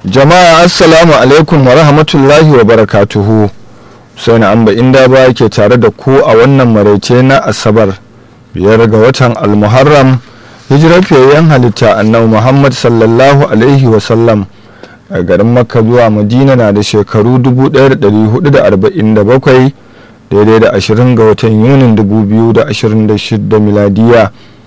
jama'a assalamu alaikum wa rahmatullahi wa barakatuhu sai na amba inda ba ke tare da ku a wannan maraice na asabar biyar ga watan almuharram hijirar fiyayyen halitta annabi muhammad sallallahu alaihi wasallam a garin makka zuwa madina na da shekaru 1447 daidai da 20 ga watan yunin 2026 miladiya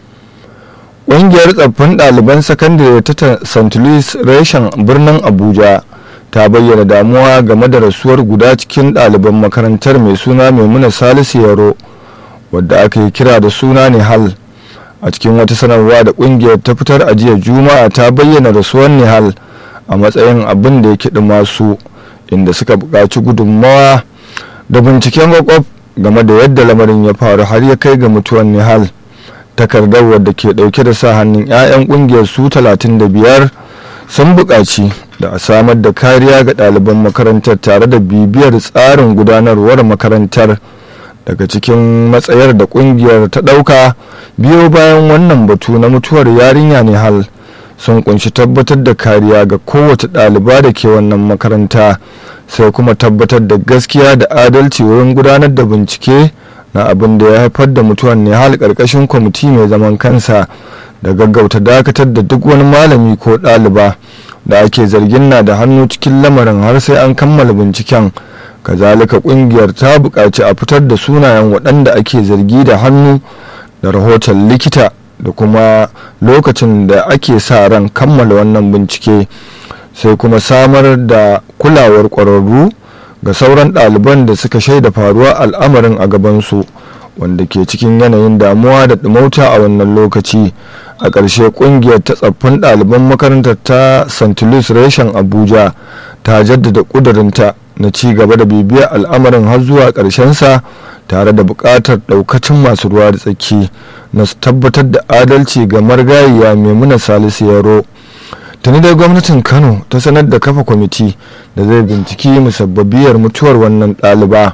ƙungiyar tsaffin ɗaliban sakandare ta st louis reshen birnin abuja ta bayyana damuwa game da rasuwar guda cikin ɗaliban makarantar mai suna maimuna salisu yaro wadda aka yi kira da suna nihal a cikin wata sanarwa da ƙungiyar ta fitar a jiya juma'a ta bayyana rasuwar nihal a matsayin abin da ya kiɗi masu inda suka buƙaci gudunmawa da binciken kwakwaf game da yadda lamarin ya faru har ya kai ga mutuwar nihal takardar wadda ke dauke da sa hannun 'ya'yan kungiyar su 35 sun buƙaci da a samar da kariya ga ɗaliban makarantar tare da bibiyar tsarin gudanarwar makarantar daga cikin matsayar da kungiyar ta ɗauka biyo bayan wannan batu na mutuwar yarinya ne hal sun kunshi tabbatar da kariya ga kowace ɗaliba da ke wannan makaranta sai kuma tabbatar da gaskiya da adalci wurin gudanar da bincike na abin da ya haifar da mutuwan ne hal karkashin kwamiti mai zaman kansa da gaggauta dakatar da duk wani malami ko ɗaliba da ake zargin na da hannu cikin lamarin har sai an kammala binciken kazalika kungiyar ta buƙaci a fitar da sunayen waɗanda ake zargi da hannu da rahoton likita da kuma lokacin da ake sa ran kammala wannan bincike sai kuma samar da kulawar ƙwararru ga sauran ɗaliban da suka shaida faruwa al'amarin a gabansu wanda ke cikin yanayin damuwa da ɗumauta a wannan lokaci a ƙarshe ƙungiyar ta tsaffin ɗaliban makarantar ta st louis reshen abuja ta jaddada ƙudurinta na ci gaba da bibiyar al'amarin har zuwa ƙarshensa tare da buƙatar ɗaukacin masu ruwa da tsaki na su tabbatar da adalci ga margayiya maimuna salisu yaro tuni dai gwamnatin kano ta sanar da kafa kwamiti da zai binciki musabbabiyar mutuwar wannan ɗaliba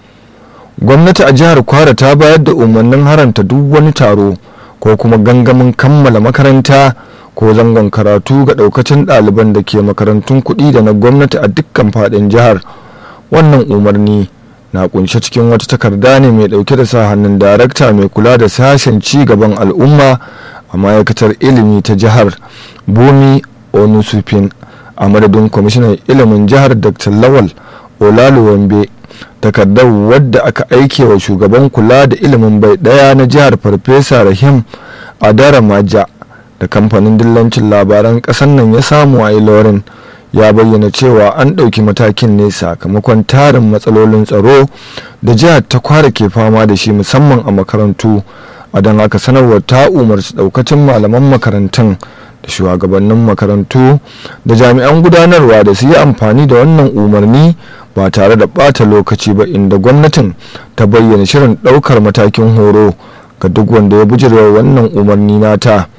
gwamnati a jihar kwara ta bayar da umarnin haranta duk wani taro ko kuma gangamin kammala makaranta ko zangon karatu ga ɗaukacin ɗaliban da ke makarantun kuɗi da na gwamnati a dukkan faɗin jihar wannan umarni na kunshe cikin wata takarda ne mai ɗauke da sa hannun darakta mai kula da sashen ci gaban al'umma a ma'aikatar ilimi ta jihar bumi onusufin a madadin kwamishinan ilimin jihar dr lawal olaluwambe takardar wadda aka aike wa shugaban kula da ilimin bai daya na jihar farfesa rahim adara maja da kamfanin dillancin labaran kasan nan ya samu a ilorin ya bayyana cewa an ɗauki matakin ne sakamakon tarin matsalolin tsaro da jihar ta kwara ke fama da shi musamman a makarantu a don haka sanarwar ta umarci ɗaukacin malaman makarantun da shugabannin makarantu da jami'an gudanarwa da su yi amfani da wannan umarni ba tare da ɓata lokaci ba inda gwamnatin ta bayyana shirin ɗaukar matakin horo ga duk wanda ya bijirewa wannan umarni nata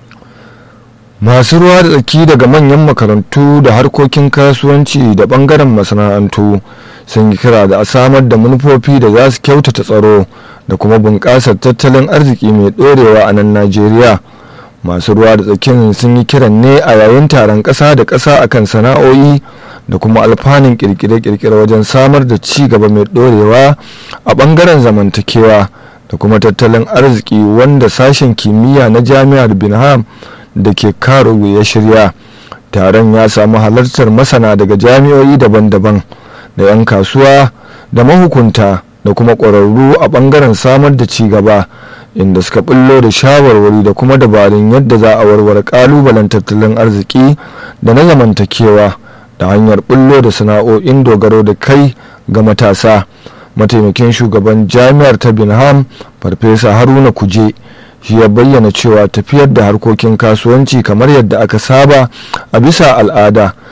masu ruwa da tsaki daga manyan makarantu da harkokin kasuwanci da ɓangaren masana'antu sun yi kira da a samar da manufofi da za su kyautata tsaro da kuma bunƙasar tattalin arziki mai ɗorewa a nan najeriya masu ruwa da tsakin sun yi kiran ne a yayin taron ƙasa da ƙasa akan sana'o'i da kuma alfanun kirkire-kirkire wajen samar da ci gaba mai ɗorewa a ɓangaren zamantakewa da kuma tattalin arziki wanda sashen kimiyya na jami'ar binham da ke karo ya shirya taron ya samu halartar masana daga jami'o'i daban-daban da 'yan kasuwa da mahukunta da kuma ƙwararru a ɓangaren samar da ci gaba inda suka bullo da shawarwari da kuma dabarun yadda za a warware kalubalen tattalin arziki da na zamantakewa da hanyar bullo da sana'o'in dogaro da kai ga matasa mataimakin shugaban jami'ar ta binham farfesa haruna kuje shi ya bayyana cewa tafiyar da harkokin kasuwanci kamar yadda aka saba a bisa al'ada